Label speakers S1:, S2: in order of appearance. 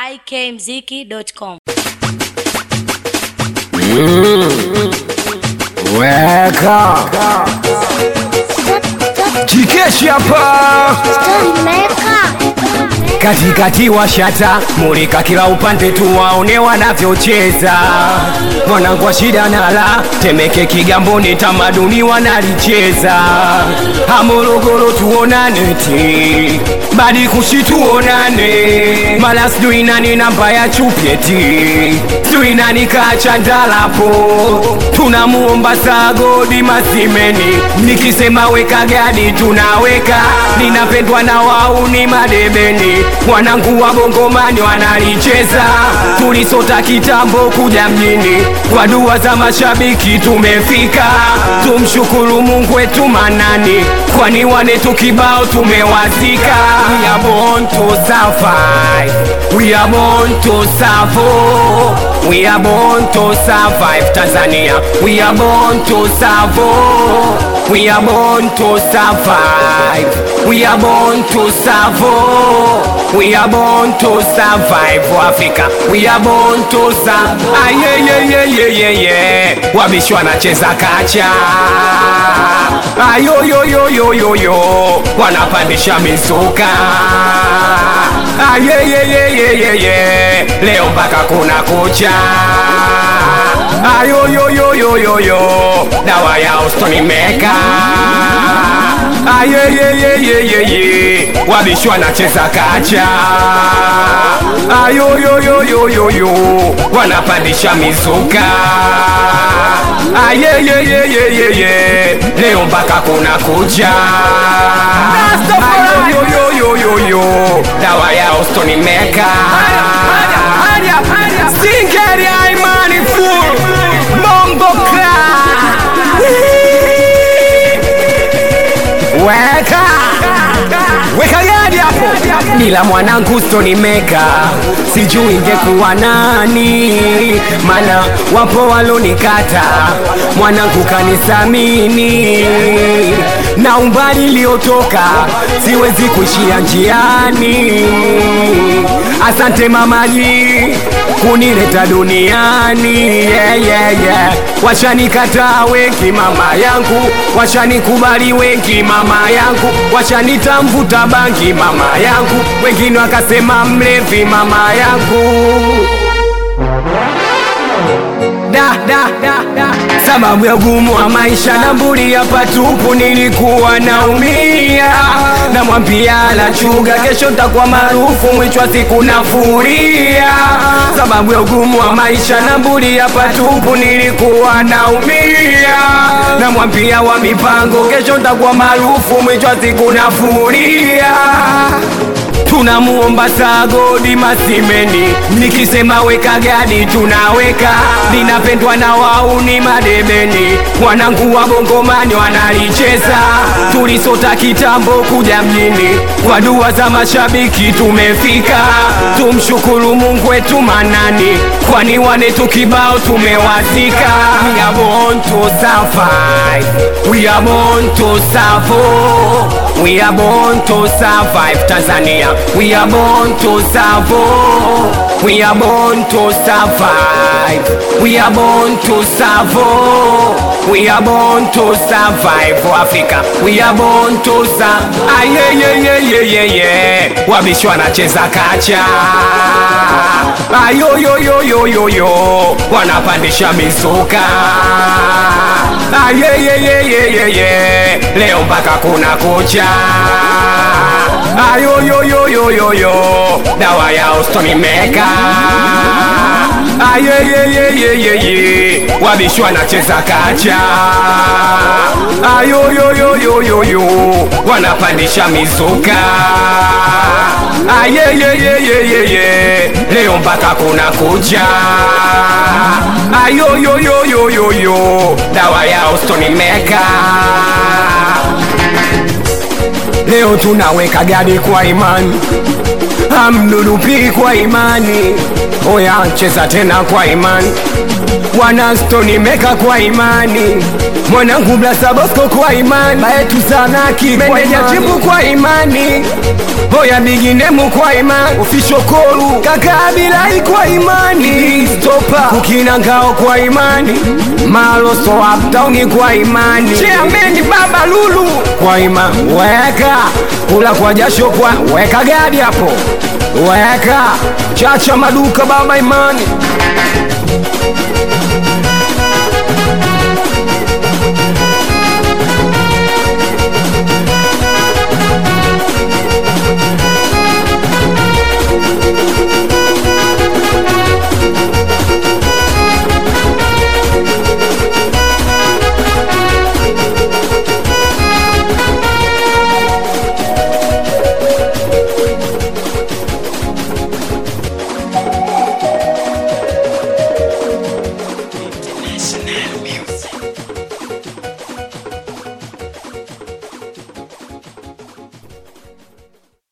S1: ikmziki.com.
S2: Weka Chikeshi hapa katikati wa shata mulika kila upande tu waone wanavyocheza mwanangu wa shida nala temeke kigamboni tamaduni wanalicheza hamorogoro tuonane ti badi kushi tuonane mala sijui nani namba ya chupyeti sijui nani kachandalapo tunamuomba sagodi masimeni nikisema weka gadi tunaweka ninapendwa na wauni madebeni wanangu wa bongomani wanalicheza tulisota kitambo kuja mjini kwa dua za mashabiki tumefika tumshukuru mungu wetu manani kwani wanetu kibao tumewazika we are born to survive we are born to survive we are born to survive tanzania we are born to survive we are born to survive we are born to survive we are born to survive africa we are born to survive ayeyeyeyeyeye wabishi wanacheza kacha ayoyoyoyoyoyo wanapandisha mizuka ayeyeyeyeyeye leo mpaka kuna kucha ayoyoyoyoyoyo dawa ya ustonimeka ayeyeyeyeyeye wabishi wanacheza kacha ayoyoyoyoyoyo wanapandisha mizuka ayeyeyeyeyeye leo mpaka kuna kucha ayoyoyoyoyoyo dawa ya ustonimeka singeri aimani full bongo kra weka weka gadi hapo nila mwanangu stonimeka sijui ingekuwa nani mana wapo walonikata mwanangu kanisamini na umbali iliotoka siwezi kuishia njiani asante mamaji kunileta duniani yeah, yeah, yeah. washanikataa wengi mama yangu washanikubali wengi mama yangu washanitamvuta bangi mama yangu wengine wakasema mlevi mama yangu da, da, da, da. sababu ya ugumu wa maisha na mburi hapa tupu nilikuwa naumia namwambia la chuga kesho ntakuwa maarufu mwisho wa siku nafuria sababu ya ugumu wa maisha na mburi hapa tupu nilikuwa naumia namwambia wa mipango kesho ntakuwa maarufu mwisho wa siku nafuria tunamuomba sagodi masimeni nikisema weka gadi tunaweka linapendwa na wauni madebeni wanangu wa bongomani wanalicheza tulisota kitambo kuja mjini kwa dua za mashabiki tumefika tumshukuru mungu wetu manani kwani wanetu kibao tumewazika we are born to survive we are born to survive we are born to survive tanzania we are born to survive we are born to survive we are born to survive we are born to survive africa we are born to survive ayeyeyeyeyeye wabishi wanacheza kacha ayoyoyoyoyoyo wanapandisha mizuka ayeyeyeyeyeye leo mpaka kuna kucha ayoyoyoyoyoyo dawa ya ustonimeka ayeyeyeyeyeye wabishi wanacheza kacha ayoyoyoyoyoyo wanapandisha mizuka ayeyeyeyeyeye leo mpaka kuna kucha ayoyoyoyoyoyo dawa ya ustonimeka leo tunaweka gadi kwa imani amdudupi kwa imani oya cheza tena kwa imani wanastoni meka kwa imani mwanangu blasabosko kwa imani baetu sanaki meneja chipu kwa imani oya biginemu kwa imani ofishokoru kakabilai kwa imani stopa kukina ngao kwa imani maloso uptown kwa imani cheameni baba lulu kwa imani weka kula kwa jasho kwa weka gadi hapo weka chacha maduka baba imani